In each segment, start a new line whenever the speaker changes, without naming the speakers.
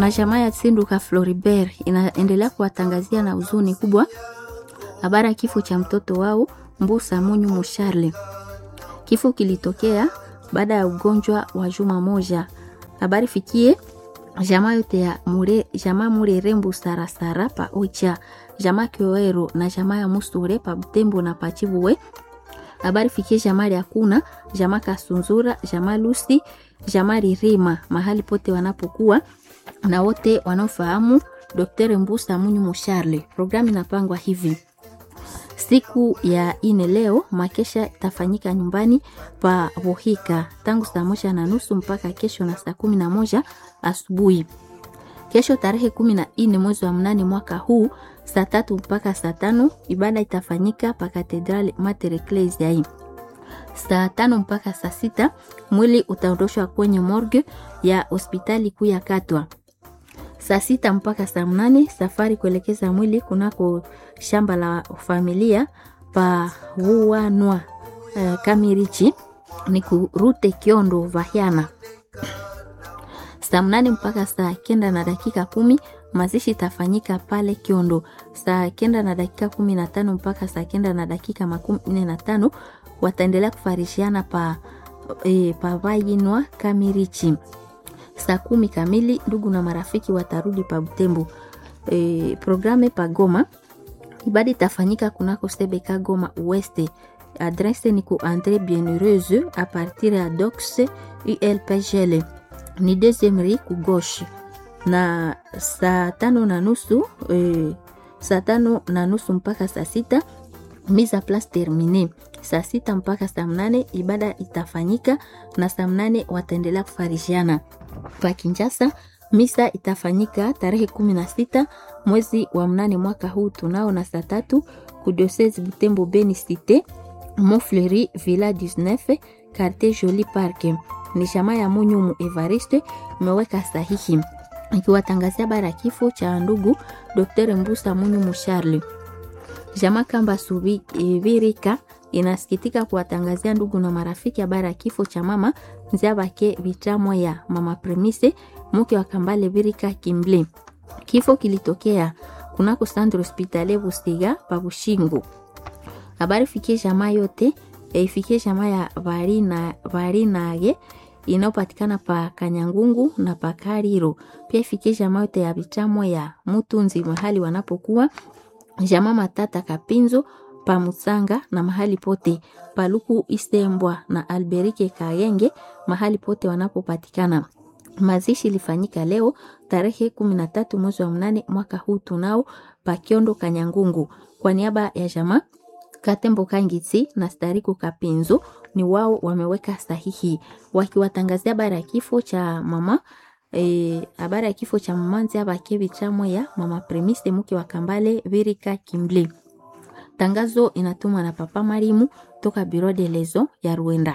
na jamaa ya Tsinduka Floribert inaendelea kuwatangazia na huzuni kubwa habari ya kifo cha mtoto wao Mbusa Munyu Musharle. Kifo kilitokea baada ya ugonjwa wa juma moja. Habari fikie jamaa yote ya mure, jamaa Murere Mbusara Sara pa Ocha, jamaa Kyoero na jamaa ya Musure pa Butembo na pa Chibuwe. Habari fikie jamaa ya Kuna, jamaa Kasunzura, jamaa Lusi, jamaa Ririma mahali pote wanapokuwa na wote wanaofahamu Dr. Mbusa Munyu Musharle. Programu inapangwa hivi: siku ya ine leo makesha itafanyika nyumbani pa Bohika tangu saa moja na nusu mpaka kesho na saa kumi na moja asubuhi. Kesho tarehe kumi na ine mwezi wa mnane mwaka huu saa tatu mpaka saa tano ibada itafanyika pa Katedrali Mater Ecclesiae. Saa tano mpaka saa sita mwili utaondoshwa kwenye morgue ya hospitali kuu ya Katwa. Saa sita mpaka saa mnane safari kuelekeza mwili kunako shamba la familia pa Wuanwa uh, Kamirichi ni kurute Kiondo Vahiana. Saa mnane mpaka saa kenda na dakika kumi mazishi itafanyika pale Kiondo. Saa kenda na dakika kumi na tano mpaka saa kenda na dakika makumi nne na tano wataendelea kufarishiana pa, e, pa Vayinwa Kamirichi saa kumi kamili ndugu na marafiki watarudi pa Butembo. E, programe pa Goma, ibada itafanyika kunako Sebeka Goma Weste. Adrese ni ku Andre Bienheureuse a partir ya Dox ULPGL ni deuxième rue ku gauche, na saa tano na nusu e, saa tano na nusu mpaka saa sita mise a place termine saa sita mpaka saa mnane ibada itafanyika na saa mnane wataendelea kufarishiana pa Kinshasa. Misa itafanyika tarehe kumi na sita mwezi wa mnane mwaka huu tunao na saa tatu kudiosese Butembo Beni Cite Montfleury Villa 19 Quartier Joli Park. Ni shama ya Munyumu Evariste imeweka sahihi ikiwatangazia bara ya kifo cha ndugu Dr. Mbusa Munyumu Charles. Jama Kamba Subirika inasikitika kuwatangazia ndugu na marafiki habari ya kifo cha mama Nziabake Vitamwa ya mama Premise mke wa Kambale Birika Kimble. Kifo kilitokea kunako Centre Hospitalier Busiga pa Bushingu. Habari fikie jamaa yote ifikie jamaa ya Varina Varinage inayopatikana pa Kanyangungu na pa Kariro. Pia ifikie jamaa yote ya Vitamwa ya Mutunzi mahali wanapokuwa jamaa Matata Kapinzo pa Musanga na mahali pote Paluku Isembwa na Alberike Kayenge mahali pote wanapopatikana. Mazishi ilifanyika leo tarehe kumi na tatu mwezi wa mnane mwaka huu tunao pa Kiondo Kanyangungu. Kwa niaba ya jamaa Katembo Kangitsi na Stariku Kapinzo ni wao wameweka sahihi wakiwatangazia habari ya kifo cha mama habari e, ya kifo cha mama Nziabake Bitamwa ya mama Premise mke wa Kambale Virika Kimble. Tangazo inatumwa na Papa Marimu toka Biro de Lezo ya Rwanda.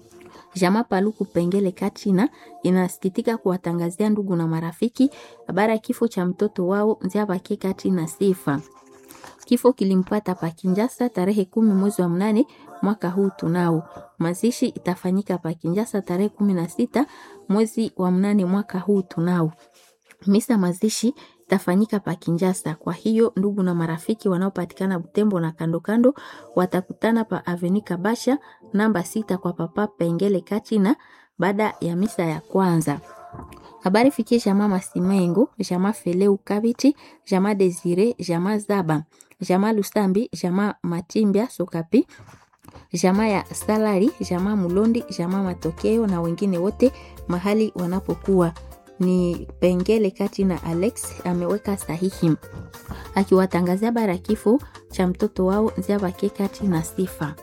Jama Paluku Pengele Katina inasikitika kuwatangazia ndugu na marafiki habari ya kifo cha mtoto wao Nziabake Katina Sifa. Kifo kilimpata pa Kinjasa tarehe kumi mwezi wa mnane mwaka huu tunao. Mazishi itafanyika pa Kinjasa tarehe kumi na sita mwezi wa mnane mwaka huu tunao. Misa mazishi itafanyika pa Kinjasa. Kwa hiyo ndugu na marafiki wanaopatikana Butembo na kando kando watakutana pa Aveni Kabasha namba sita kwa Papa Pengele Katina baada ya misa ya kwanza. Habari fikie jama Masimengo, jama Feleu Kabiti, jama Desire, jama Zaba, jama Lusambi, jama Matimbia Sokapi, jama ya Salari, jama Mulondi, jama Matokeo na wengine wote mahali wanapokuwa ni Pengele kati na Alex ameweka sahihi akiwatangazia bara kifo cha mtoto wao Nziabake kati na Sifa.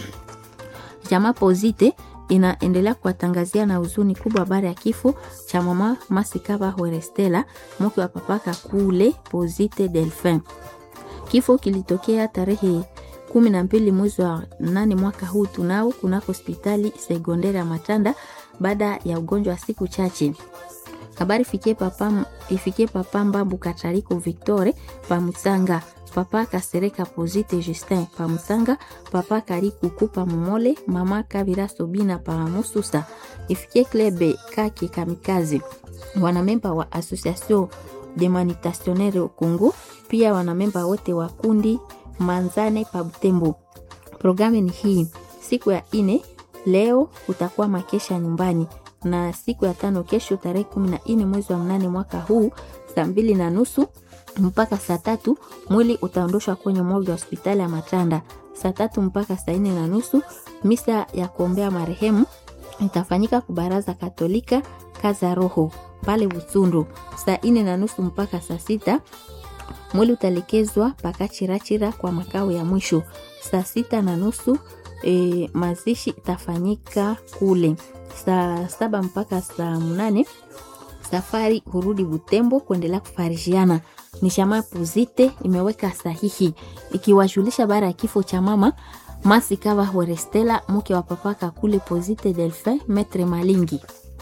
Jama Pozite inaendelea kuwatangazia na huzuni kubwa habari ya kifo cha mama Masikaba Horestela mke wa papaka kule Pozite Delphin. Kifo kilitokea tarehe kumi na mbili mwezi wa nane mwaka huu tunao kunako hospitali sekondari ya Matanda baada ya ugonjwa wa siku chache. Habari ifikie papa, ifikie papa Mbambu Katariko Victore pa Musanga papa kasereka pozite justin pa musanga papa karikuku pa momole mama kabira sobina pa mususa ifikie klebe kaki kamikazi wanamemba wa association de manitationnaire au congo pia wanamemba wote wa kundi manzane pa butembo programu ni hii siku ya ine leo utakuwa makesha nyumbani na siku ya tano kesho tarehe kumi na nne mwezi wa mnane mwaka huu saa mbili na nusu mpaka saa tatu mwili utaondoshwa kwenye morgue ya hospitali ya Matanda. Saa tatu mpaka saa nne na nusu misa ya kuombea marehemu itafanyika kubaraza Katolika kaza roho pale Butundu. Saa nne na nusu mpaka saa sita mwili utalekezwa paka Chirachira kwa makao ya mwisho. Saa sita na nusu e, mazishi itafanyika kule. Saa saba mpaka saa mnane safari hurudi Butembo kuendelea kufarijiana. Ni chama Puzite imeweka sahihi ikiwajulisha baada ya kifo cha mama Masikawa Horestela, mke wa papa Kakule Pozite Delphin Metre Malingi.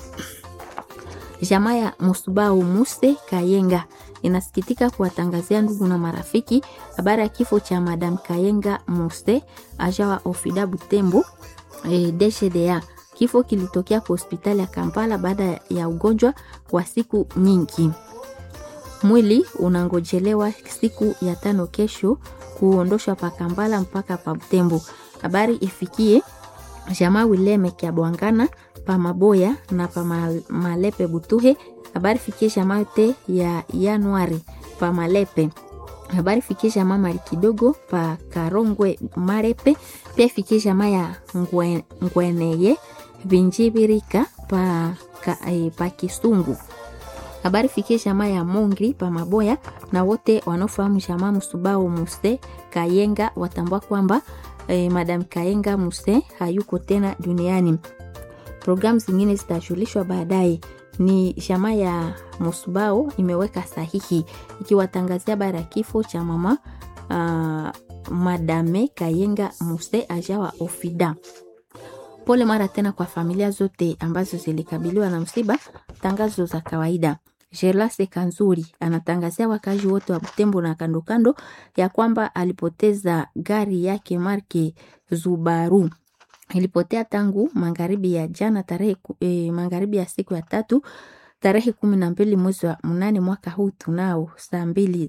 Jamaa ya Musubao Muse Kayenga inasikitika kuwatangazia ndugu na marafiki habari ya kifo cha Madam Kayenga Muse ajawa Ofida Butembo e, DGDA. Kifo kilitokea kwa hospitali ya Kampala baada ya ugonjwa wa siku nyingi. Mwili unangojelewa siku ya tano kesho kuondoshwa pa Kampala mpaka pa Butembo. Habari ifikie jamaa Wileme kya Bwangana pa Maboya na pa Malepe Butuhe. Habari fikie jamaa yote ya Januari pa Malepe. Habari fikie jamaa mali kidogo pa Karongwe Marepe. Pia fikie jamaa ya Ngwe, Ngweneye Vinjibirika pa, ka, eh, pa Kisungu. Habari fikie jamaa ya Mongri pa Maboya na wote wanaofahamu jamaa Musubao Muse Kayenga watambua kwamba eh, Madam Kayenga Muse hayuko tena duniani. Programu zingine zitajulishwa baadaye. Ni jamaa ya Musubao imeweka sahihi ikiwatangazia bara ya kifo cha mama uh, Madame Kayenga Muse ajawa Ofida. Pole mara tena kwa familia zote ambazo zilikabiliwa na msiba. Tangazo za kawaida. Gerlase Kanzuri anatangazia wakazi wote wa Butembo na kando kando ya kwamba alipoteza gari yake marke Zubaru. Ilipotea tangu magharibi ya jana tarehe eh, magharibi ya siku ya tatu tarehe kumi na mbili mwezi wa mnane mwaka huu tunao saa mbili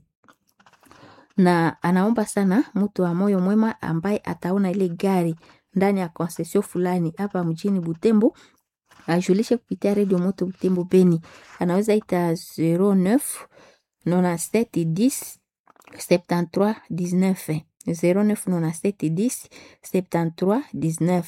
na anaomba sana mtu wa moyo mwema ambaye ataona ile gari ndani ya konsesio fulani hapa mjini Butembo ajulishe kupitia redio moto Butembo Beni, anaweza ita 09 97 10 73 19 09 97 10 73 19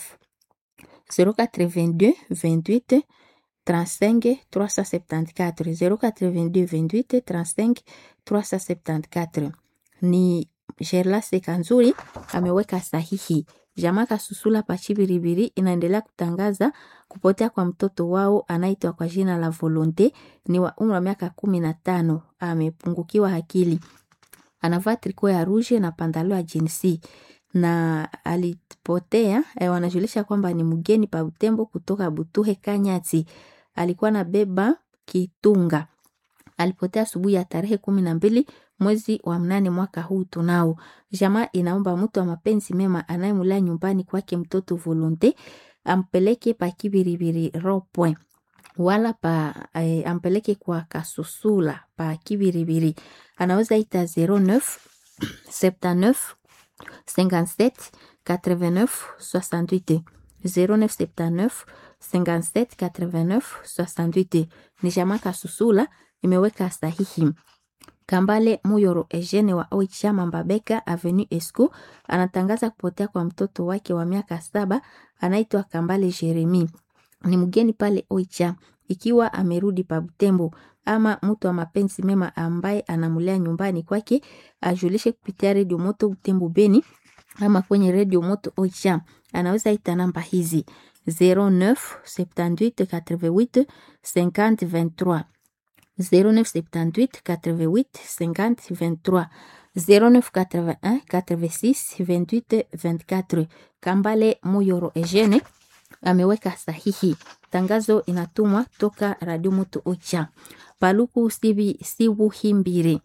082 28 35 374 082 28 35 374 ni Gerlase Kanzuri ameweka sahihi. Jamaa Kasusula Pachibiribiri inaendelea kutangaza kupotea kwa mtoto wao anaitwa kwa jina la Volonte, ni wa umri wa miaka kumi na tano. Amepungukiwa akili, anavaa triko ya ruje na pandalo ya jinsi na alipotea eh, wanajulisha kwamba ni mgeni pa Butembo kutoka Butuhe Kanyati, alikuwa na beba kitunga. Alipotea asubuhi ya tarehe kumi na mbili mwezi wa mnane mwaka huu tunao. Jamaa inaomba mtu wa mapenzi mema anayemulea nyumbani kwake mtoto Volonte ampeleke pa Kibiribiri Ropwe wala pa eh, ampeleke kwa Kasusula pa Kibiribiri. Anaweza ita 09 79 57 89 68 0979 57 89 68. Ni jamaa Kasusula imeweka sahihi. Kambale Muyoro Eugene wa Oicha Mambabeka Avenue Esco anatangaza kupotea kwa mtoto wake wa miaka saba anaitwa Kambale Jeremi. Ni mgeni pale Oicha, ikiwa amerudi pa Butembo ama mtu wa mapenzi mema ambaye anamulea nyumbani kwake ajulishe kupitia redio moto Butembo Beni ama kwenye redio moto Oicha. Anaweza ita namba hizi 09 78 88 50 23 0978 88 50 23 0981 86 28 24. Kambale Muyoro Eugene ameweka sahihi. Tangazo inatumwa toka Radio Moto Ocha. Paluku Sibi Sibu Himbiri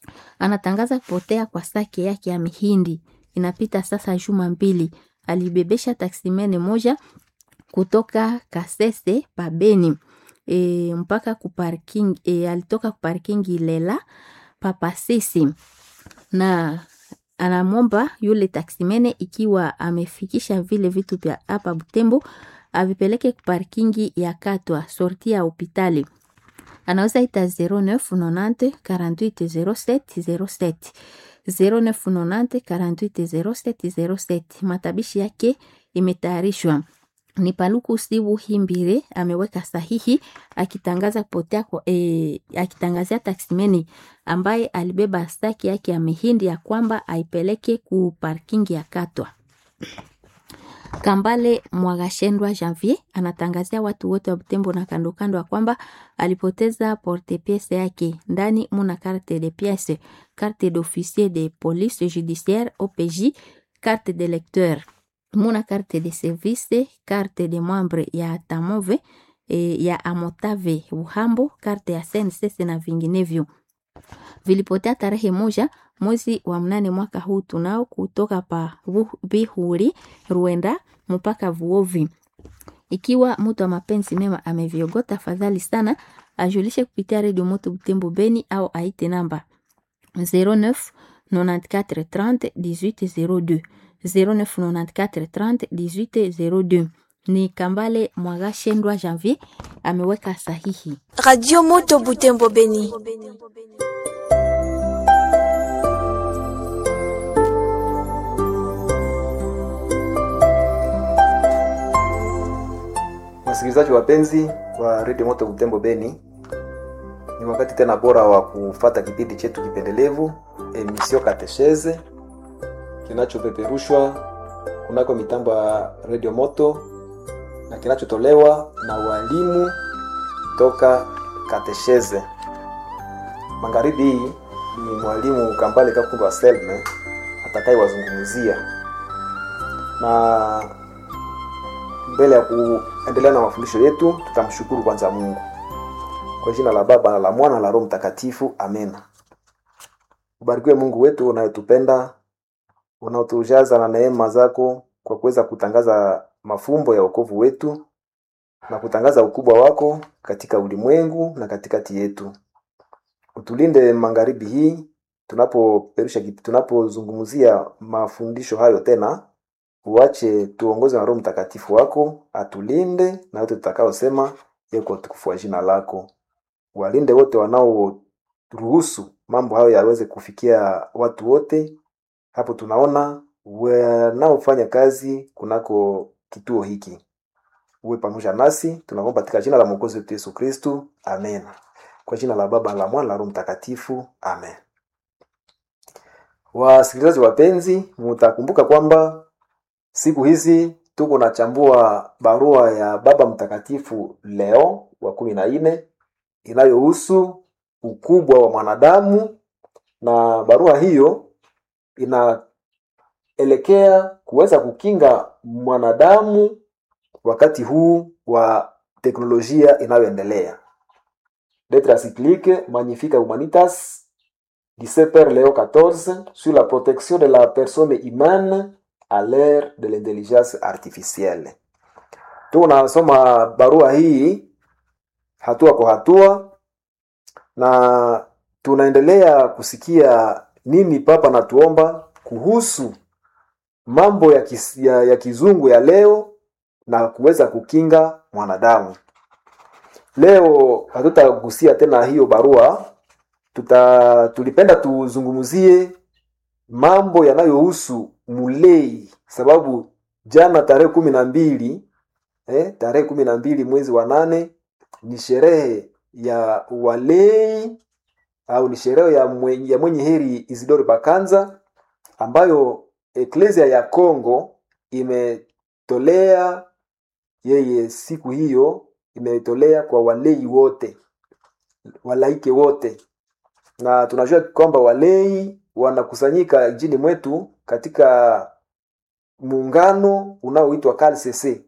anatangaza kupotea kwa sake yake ya mihindi. Inapita sasa juma mbili. Alibebesha taksimene moja kutoka Kasese pabeni e, mpaka kuparking e, alitoka kuparkingi Lela papasisi na anamwomba yule taksimene ikiwa amefikisha vile vitu vya hapa Butembo avipeleke kuparkingi ya Katwa sorti ya hopitali. Anaweza ita 0990 48 07 07 0990 48 07 07. Matabishi yake imetayarishwa ni Paluku Sibu Himbire ameweka sahihi akitangaza kupotea kwa, e, akitangazia taksimeni ambaye alibeba staki yake ya mihindi ya kwamba aipeleke ku parking ya Katwa. Kambale Mwagashendwa Janvier anatangazia watu wote wa Butembo na kando kando ya kwamba alipoteza porte piece yake. Ndani muna carte de pièce, carte d'officier de police judiciaire OPJ, carte de lecteur muna carte de service, carte de membre ya Tamove e, ya Amotave Uhambo, carte ya SNCC na vinginevyo. Vilipotea tarehe moja mwezi wa mnane mwaka huu tunao kutoka pa Bihuri Ruenda mpaka Vuovi. Ikiwa mtu wa mapenzi mema ameviogota, fadhali sana ajulishe kupitia redio Moto Butembo Beni au aite namba 09 94 30 18 02 0994 30 18 02. Ni Kambale Mwagashendwa Janvier ameweka sahihi.
Radio Moto Butembo Beni.
Wasikilizaji wapenzi wa Radio Moto Butembo Beni, ni wakati tena bora wa kufata kipindi chetu kipendelevu emission Katecheze kinachopeperushwa kunako mitambo ya Radio Moto na kinachotolewa na walimu toka Katecheze. Magharibi hii ni mwalimu Kambale Kakumba Selme atakayewazungumzia, na mbele ya kuendelea na mafundisho yetu, tutamshukuru kwanza Mungu kwa jina la Baba na la Mwana na la Roho Mtakatifu, amena. Ubarikiwe Mungu wetu unayetupenda unaotujaza na neema zako kwa kuweza kutangaza mafumbo ya wokovu wetu na kutangaza ukubwa wako katika ulimwengu na katikati yetu. Utulinde magharibi hii tunapoperusha tunapozungumzia mafundisho hayo tena, uache tuongoze na Roho Mtakatifu wako atulinde na yote tutakaosema yeko tukufu wa jina lako. Walinde wote wanaoruhusu mambo hayo yaweze kufikia watu wote hapo tunaona wanaofanya kazi kunako kituo hiki, uwe pamoja nasi, tunaomba katika jina la mwokozi wetu Yesu Kristu, amen. Kwa jina la Baba la Mwana la Roho Mtakatifu, amen. Wasikilizaji wapenzi, mutakumbuka kwamba siku hizi tuko nachambua barua ya Baba Mtakatifu Leo wa kumi na nne inayohusu ukubwa wa mwanadamu, na barua hiyo inaelekea kuweza kukinga mwanadamu wakati huu wa teknolojia inayoendelea. Lettre encyclique Magnifica Humanitas du Saint-Père Léo XIV sur la protection de la personne humaine à l'ère de l'intelligence artificielle. Tunasoma barua hii hatua kwa hatua na tunaendelea kusikia nini Papa natuomba kuhusu mambo ya, kis, ya, ya kizungu ya leo na kuweza kukinga mwanadamu. Leo hatutagusia tena hiyo barua, tuta tulipenda tuzungumzie mambo yanayohusu mulei, sababu jana tarehe kumi na mbili eh, tarehe kumi na mbili mwezi wa nane ni sherehe ya walei au ni sherehe ya mwenye, ya mwenye heri Isidore Bakanza ambayo Eklesia ya Kongo imetolea yeye siku hiyo, imetolea kwa walei wote, walaike wote, na tunajua kwamba walei wanakusanyika nchini mwetu katika muungano unaoitwa CALCC,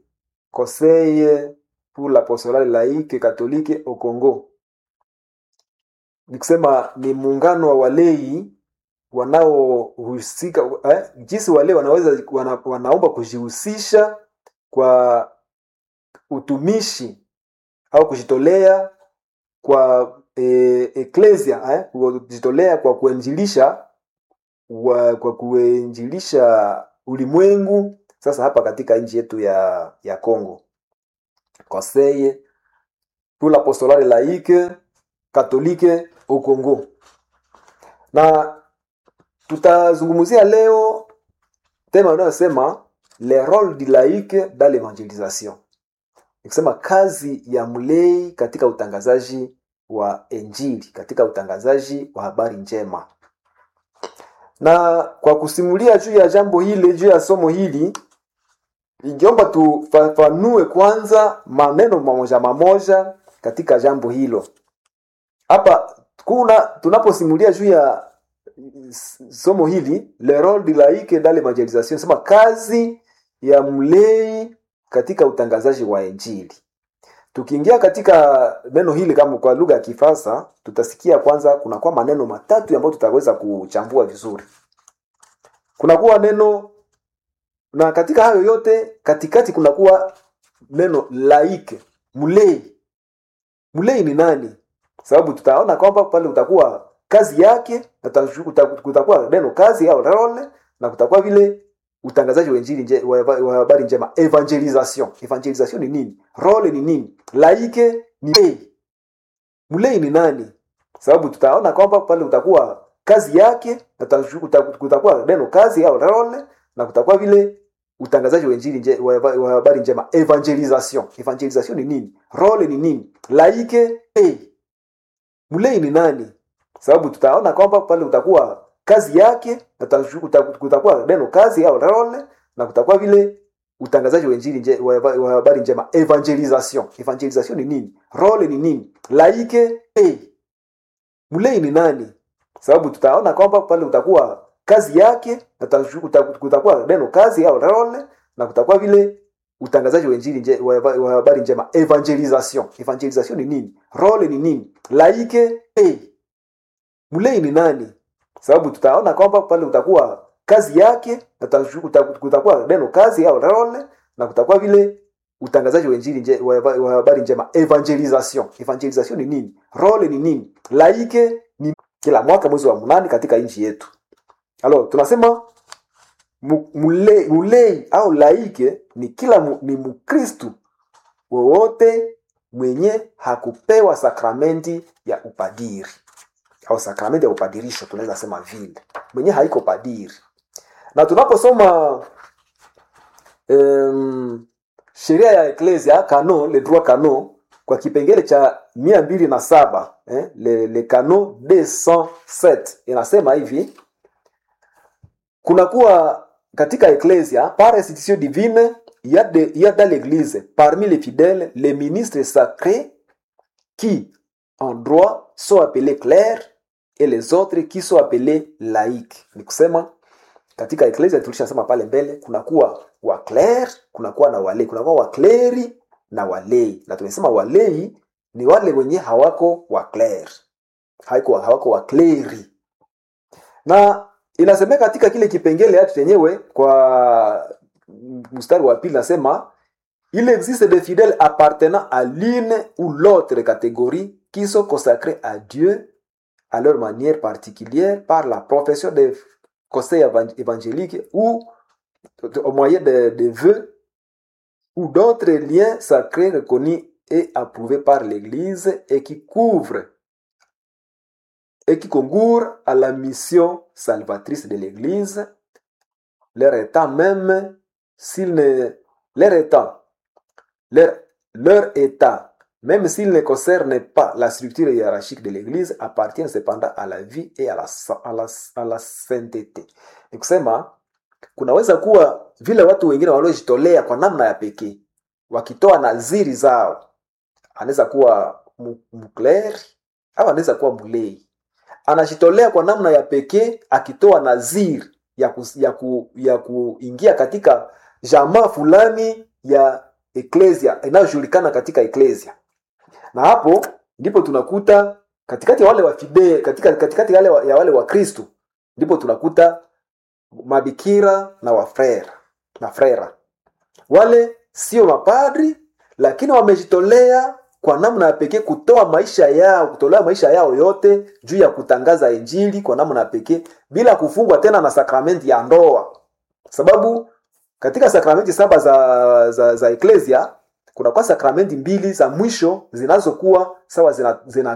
Conseil pour l'apostolale laïque catholique au Congo ni kusema ni muungano wa walei wanaohusika eh, jinsi walei wanaweza wana, wanaomba kujihusisha kwa utumishi au kujitolea kwa eh, eklesia eh, kujitolea kwa kuenjilisha wa, kwa kuenjilisha ulimwengu sasa hapa katika nchi yetu ya ya Congo conseil pour l'apostolat laïque catholique au Congo na tutazungumzia leo tema inayosema le rôle du laïque dans l'évangélisation nikisema kazi ya mlei katika utangazaji wa injili katika utangazaji wa habari njema na kwa kusimulia juu ya jambo hili juu ya somo hili ingeomba tufafanue kwanza maneno mamoja mamoja katika jambo hilo hapa kuna tunaposimulia juu ya somo hili le rôle du laïque dans l'évangélisation sema kazi ya mlei katika utangazaji wa injili tukiingia katika neno hili kama kwa lugha ya kifasa tutasikia kwanza kunakuwa maneno matatu ambayo tutaweza kuchambua vizuri kunakuwa neno na katika hayo yote katikati kunakuwa neno laike mlei mlei ni nani sababu tutaona kwamba pale utakuwa kazi yake na kutakuwa neno kazi au role na kutakuwa vile utangazaji wa injili nje, wa, wa habari njema evangelisation evangelisation ni nini role ni nini laike ni mlei mlei ni nani sababu tutaona kwamba pale utakuwa kazi yake na kutakuwa neno kazi au role na kutakuwa vile utangazaji wa injili nje, wa, wa habari njema evangelisation evangelisation ni nini role ni nini laike mlei mlei ni nani sababu tutaona kwamba pale utakuwa kazi yake na kutakuwa neno kazi au role na kutakuwa vile utangazaji wa injili nje, wa, wa habari njema evangelisation evangelisation ni nini role ni nini laike mlei mlei ni nani sababu tutaona kwamba pale utakuwa kazi yake na kutakuwa neno kazi au role na kutakuwa vile utangazaji wa injili nje, wa, wa habari njema evangelisation evangelisation ni nini role ni nini laike mlei mlei ni nani sababu tutaona kwamba pale utakuwa kazi yake na kutakuwa neno kazi au role na kutakuwa vile utangazaji wa injili nje, wa, wa habari njema evangelisation evangelisation ni nini role ni nini laike ni kila mwaka mwezi wa mnane katika nchi yetu alo tunasema mulei, mulei au laike ni kila mu, ni mkristu wowote mwenye hakupewa sakramenti ya upadiri au sakramenti ya upadirisho tunaweza sema vile mwenye haiko padiri na tunaposoma um, sheria ya eklesia kano le droit kano kwa kipengele cha mia mbili na saba eh, le, le kano 207 inasema hivi kunakuwa katika eklesia par institution divine il y a, de, il y a dans l'église parmi les fidèles les ministres sacrés qui en droit sont appelés clercs et les autres qui sont appelés laïcs ni kusema katika eklesia tulishasema pale mbele kunakuwa wakler kunakuwa na walei kunakuwa wakleri na walei na tumesema walei ni wale wenye hawako wakler hawako, hawako wakleri na inasemeka katika kile kipengele hatu chenyewe kwa mstari wa pili nasema il existe des fidèles appartenant à l'une ou l'autre catégorie qui sont consacrés à Dieu à leur manière particulière par la profession des conseils évangéliques ou au moyen de, de vœux ou d'autres liens sacrés reconnus et approuvés par l'Église et qui couvrent et qui concourent à la mission salvatrice de l'Église, leur état même, s'il ne, leur état, leur, leur état, même s'il ne concerne pas la structure hiérarchique de l'Église, appartient cependant à la vie et à la, à la, à la sainteté. Ni kusema kunaweza kuwa vile watu wengine waliojitolea kwa namna ya pekee wakitoa naziri zao, anaweza kuwa mkleri au anaweza kuwa mlei, anajitolea kwa namna ya pekee akitoa naziri ya, ku, ya, ku, ya kuingia katika jamaa fulani ya eklesia inayojulikana katika eklesia na hapo ndipo tunakuta katikati ya wale wa fide katika, katikati ya wale wa, ya wale wa kristu ndipo tunakuta mabikira na wafrera na frera wale sio mapadri lakini wamejitolea kwa namna ya pekee kutoa maisha yao kutolea maisha yao yote juu ya kutangaza injili kwa namna ya pekee bila kufungwa tena na sakramenti ya ndoa sababu katika sakramenti saba za za, za eklesia kunakuwa sakramenti mbili za mwisho zinazokuwa sawa zina, zina